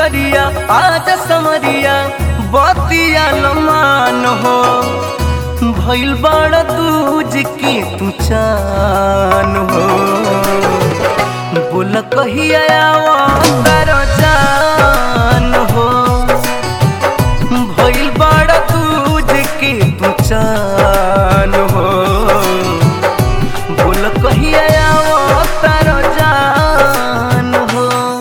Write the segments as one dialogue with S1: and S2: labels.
S1: करिया आज समरिया बतिया लमान हो भइल बड़ दूज की तू चान हो बोल कहिया तार जान हो भइल बड़ दूज की तू चान हो बोल कहिया तार जान हो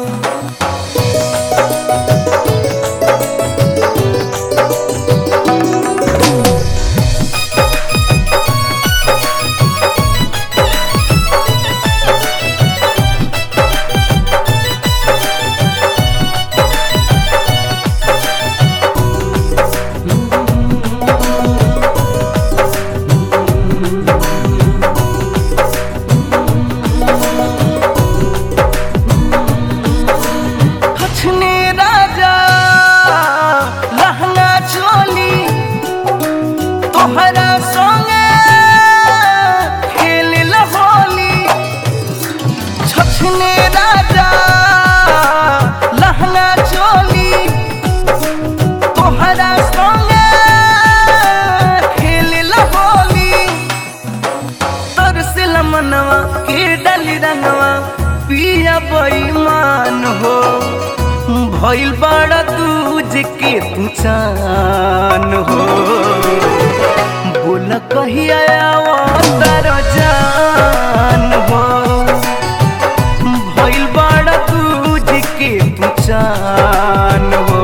S1: हछने राजा लहंगा चोली तोहरा संगे खेल होली छछने राजा लहंगा चोली तोहरा संगे खेल होली तरसिल मनवा के डली रंगवा पिया बेईमान हो भइल बड़ा दूज के तू चान हो बोल कहिया तार जान हो भइल बड़ा दूज के तू चान हो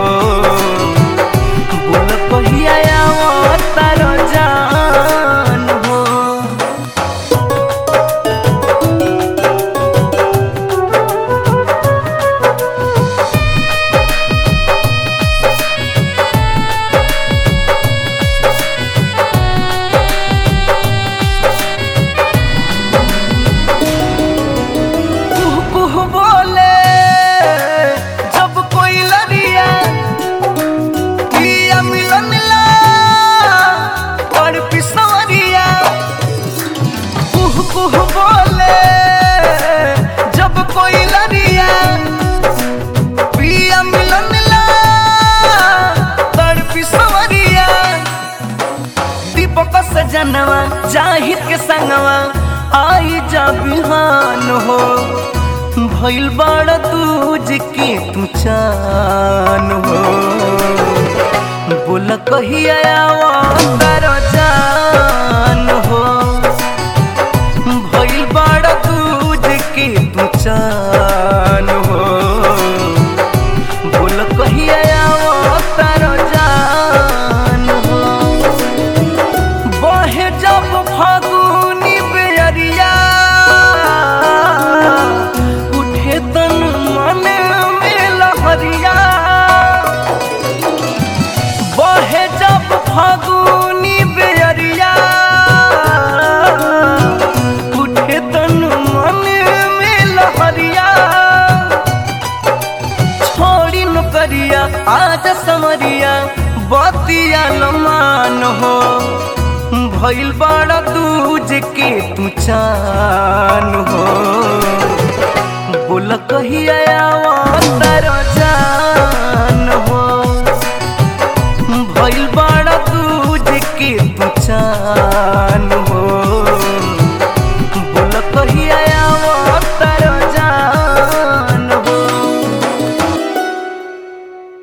S1: बोल कहिया तार जान हो कुह कुह बोले जब कोई लड़िया पिया मिलन ला और पिसवरिया कुह कुह बोले जब कोई लड़िया पिया मिलन ला और पिसवरिया दीपक सजनवा जाहिर के संगवा आई जा बिहान हो भइल बड़ दूज के तू चान हो बोल कहिया तार जान हो भइल बड़ दूज के तू चान हो बोल कहिया तार जान हो बहे जब फागुनी बेरिया उठे तन मन में लहरिया बहे जब फागुनी बेरिया उठे तन मन में लहरिया छोड़ी नौकरिया आज समरिया बतिया लमान हो भइल बड़ा दूज के तू चान हो बोल कहिया